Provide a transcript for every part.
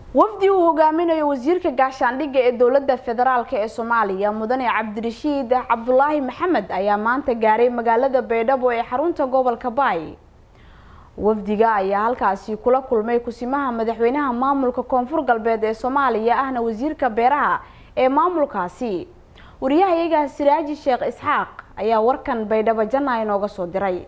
wafdi uu hogaaminayo wasiirka gaashaandhigga ee dowladda federaalk ee soomaaliya mudane cabdirashiid cabdulaahi maxamed ayaa maanta gaaray magaalada baydhabo ee xarunta gobolka baay wafdiga ayaa halkaasi kula kulmay kusimaha madaxweynaha maamulka koonfur galbeed ee soomaaliya ahna wasiirka beeraha ee maamulkaasi wariyahayaga siraaji sheekh isxaaq ayaa warkan baydhabo janna inooga soo diray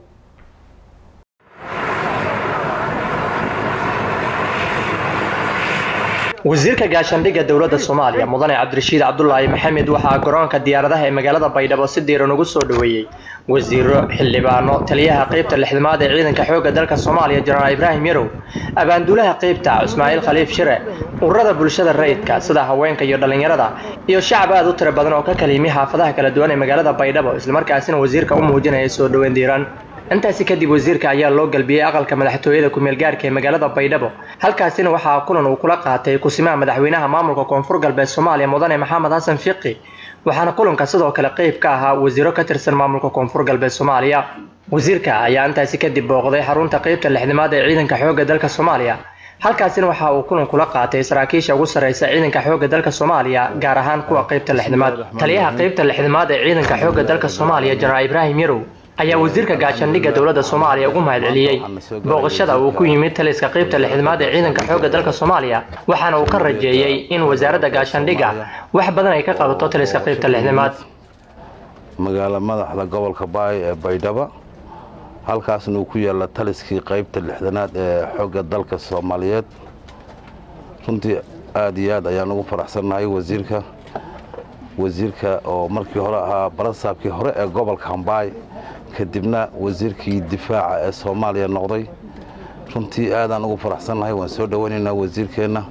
wasiirka gaashaandhigga dowladda soomaaliya mudane cabdirashiid cabdulaahi maxamed waxaa garoonka diyaaradaha ee magaalada baydhabo si diiran ugu soo dhoweeyey wasiiro xildhibaano taliyaha qeybta lixdamaad ee ciidanka xoogga dalka soomaaliya jenaraal ibraahim yarow abaanduulaha qeybta ismaaciil khaliif shire ururada bulshada rayidka sida haweenka iyo dhallinyarada iyo shacab aad u tiro badan oo ka kala yimi xaafadaha kala duwan ee magaalada baydhabo islamarkaasina wasiirka u muujinaya soo dhoweyn diiran intaasi kadib wasiirka ayaa loo galbiyey aqalka madaxtooyada ku-meelgaarka ee magaalada baydhabo halkaasina waxaa kulan uu kula qaatay kusimaha madaxweynaha maamulka koonfur galbeed soomaaliya mudane maxamed xasan fiqi waxaana kulanka sidoo kale qeyb ka ahaa wasiiro ka tirsan maamulka koonfur galbeed soomaaliya wasiirka ayaa intaasi kadib booqday xarunta qeybta lixdamaad ee ciidanka xoogga dalka soomaaliya halkaasina waxa uu kulan kula qaatay saraakiisha ugu sarreysa ciidanka xoogga dalka soomaaliya gaar ahaan kuwa qeybta lixdamaad taliyaha qeybta lixdamaad ee ciidanka xoogga dalka soomaaliya jenaraal ibraahim yarow ayaa wasiirka gaashaandhigga dowladda soomaaliya ugu mahad celiyey booqashada uu ku yimid taliska qeybta lixdamaad ee ciidanka xoogga dalka soomaaliya waxaana uu ka rajeeyey in wasaaradda gaashaandhigga wax badan ay ka qabato taliska qeybta lixdamaad magaalo madaxda gobolka baay ee baydhabo halkaasna uu ku yaalla taliskii qeybta lixdanaad ee xoogga dalka soomaaliyeed runtii aad iyo aad ayaan ugu faraxsannahay wasiirka wasiirka oo markii hore ahaa barasaabkii hore ee gobolka hambaay kadibna wasiirkii difaaca ee soomaaliya noqday runtii aadaan ugu faraxsannahay waan soo dhowaynaynaa wasiirkeenna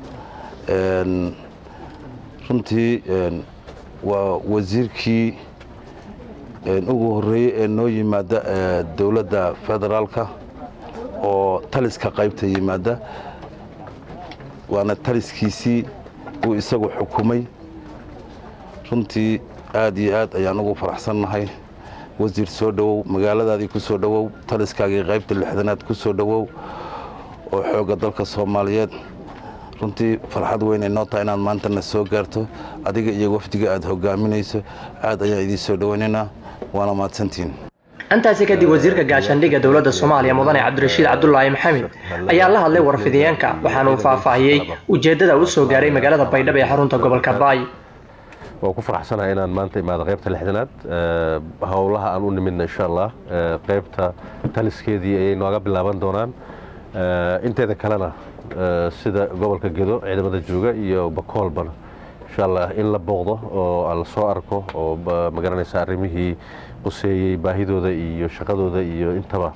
runtii waa wasiirkii ugu horreeyey ee noo yimaada dowladda federaalka oo taliska qaybta yimaada waana taliskiisii uu isagu xukumay runtii aad iyo aad ayaan ugu faraxsannahay wasiir soo dhowow magaaladaadii ku soo dhowow taliskaagii qaybta lixdanaad ku soo dhowow oo xoogga dalka soomaaliyeed runtii farxad weynay noo tahay inaad maantana soo gaarto adiga iyo wafdiga aad hogaaminayso aad ayaan idiin soo dhowaynaynaa waana mahadsantihiin intaasi kadib wasiirka gaashaandhigga dowladda soomaaliya mudane cabdirashiid cabdulaahi maxamed ayaa la hadlay warfidiyeenka waxaana uu faahfaahiyey ujeeddada uu soo gaaray magaalada baydhabo ee xarunta gobolka baay waan ku faraxsanahay inaan maanta imaado qaybta lixdanaad howlaha aan u nimidna insha allah qaybta taliskeedii ayay nooga bilaaban doonaan inteeda kalena sida gobolka gedo ciidamada jooga iyo bakoolbana insha allah in la booqdo oo la soo arko oo magaranaysa arrimihii quseeyey baahidooda iyo shaqadooda iyo intaba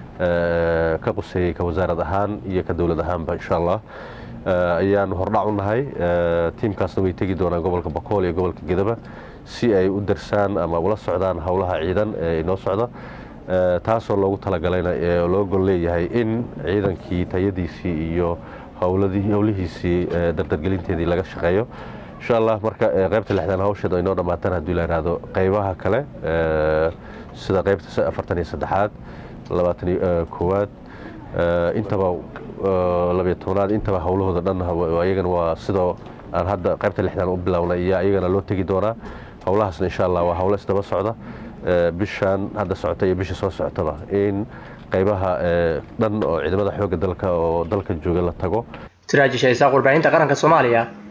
ka quseeyey ka wasaarad ahaan iyo ka dowlad ahaanba insha allah ayaanu hordhac u nahay tiimkaasna way tegi doonaan gobolka bakool iyo gobolka gedaba si ay u darsaan ama ula socdaan howlaha ciidan ee inoo socda taasoo loogu talagalayna loo gol leeyahay in ciidankii tayadiisii iyo howlihiisii dardargelinteedii laga shaqeeyo insha allah marka qaybta lixdan hawsheeda inoo dhammaatan haddii la ihahdo qaybaha kale sida qaybta afartan iyo saddexaad labaatan iyo koowaad intaba labiyo tobnaad intaba howlahooda dhan ayagana waa sidoo aan hadda qaybta lixdan u bilownay iyo ayagana loo tegi doonaa howlahaasna insha allah waa howlo isdaba socda bishaan hadda socota iyo bisha soo socotaba in qaybaha dhan oo ciidamada xoogga dalka oo dalka jooga la tago siraaji shaysaaq warbaahinta qaranka soomaaliya